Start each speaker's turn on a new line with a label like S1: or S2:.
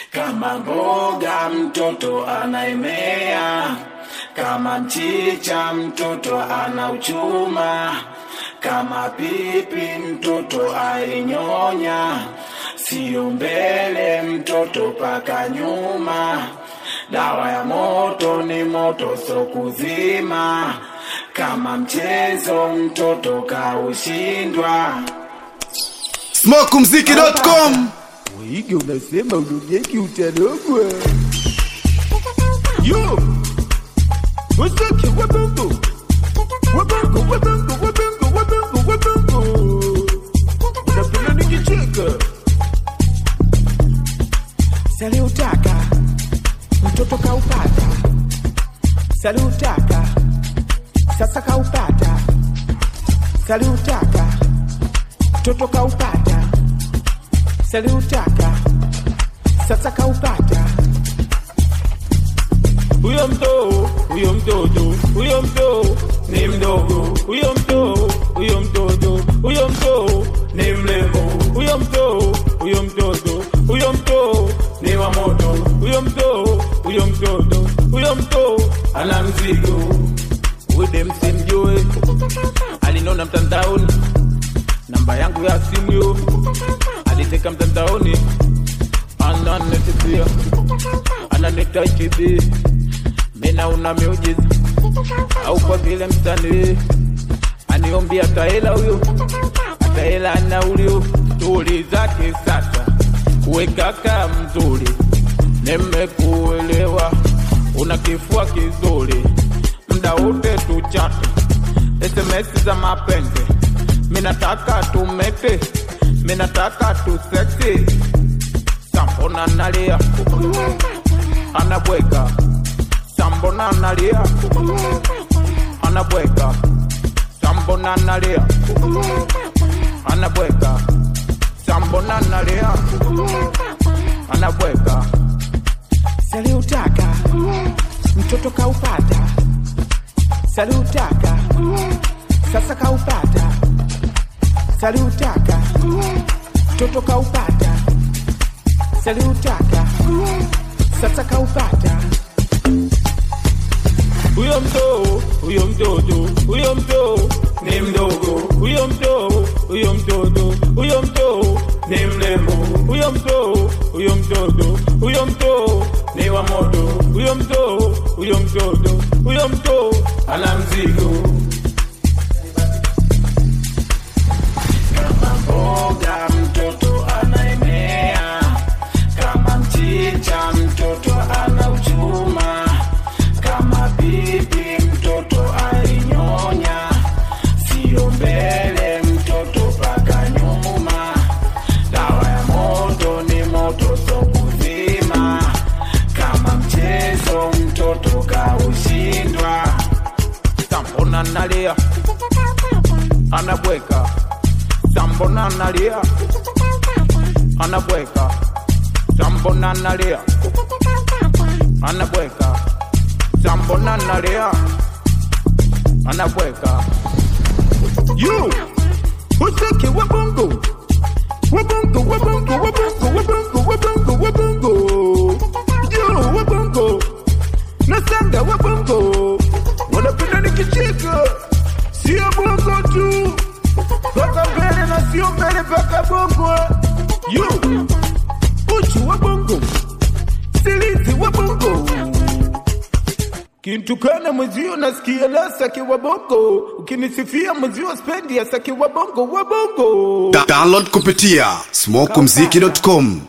S1: kama mboga mtoto anaemea, kama mchicha mtoto anauchuma, kama pipi mtoto ainyonya, sio mbele mtoto paka nyuma. Dawa ya moto ni moto so kuzima, kama mchezo mtoto kaushindwa.
S2: smokumziki.com
S3: Wige unasema unogeki utarogwa. Yo! Wasake wabongo. Wabongo, wabongo, wabongo, wabongo, wabongo. Unapenda nikicheka. Saliutaka. Mtoto kaupata. Saliutaka. Sasa kaupata. Saliutaka. Mtoto kaupata saliutaka sasa kaupata huyo mtoo huyo mtoto huyo mtoo ni mdogo huyo mtoo huyo mtoto huyo mtoo ni mrembo huyo mtoo huyo mtoto huyo mtoo ni wa moto huyo mtoo huyo mtoto huyo mtoo ana mzigo ude msimjue alinona mtandaoni namba yangu ya simu yo aliteka mtandaoni ananetibia ananitachibi mina una miujiza au kwa vile msanii aniombi ataela huyo ataela naulio stori zake sasa kuwekaka mzuri nimekuelewa una kifua kizuri mda wote tuchate sms za mapenzi minataka tumete minataka tuseksi sambona nalia anabweka sambona nalia anabweka sambona nalia anabweka sambona nalia anabweka saliutaka mtoto kaupata saliutaka sasa kaupata saliutaka mtoto kaupata saliutaka sasa kaupata huyo mtoo huyo mtoto huyo mtoo ni mdogo huyo mtoo huyo mtoto huyo mtoo ni mrembo huyo mtoo huyo mtoto huyo mtoo ni wa moto huyo mtoo huyo mtoto huyo mtoo ana mzigo
S1: kama mboga mtoto anaemea, kama mchicha mtoto anauchuma, kama pipi mtoto ainyonya, sio mbele mtoto paka nyuma. Dawa ya moto ni moto so kuzima, kama mchezo mtoto kaushindwa.
S3: sambona nalia anabweka sambona nalia anabweka sambona nalia anabweka sambona nalia anabweka yo useke wabongo wabongo wabongo wabongo wabongo wabongo wabongo yo wabongo nasanga wabongo wanapenda nikicheka sio bongo tu paka mbele na sio mbele paka bongo yo uchu wa bongo silizi wa bongo kintukana mwezio nasikia la saki wa bongo ukinisifia mwezio spendi ya saki wa bongo wa bongo
S2: Da- download kupitia smokumziki.com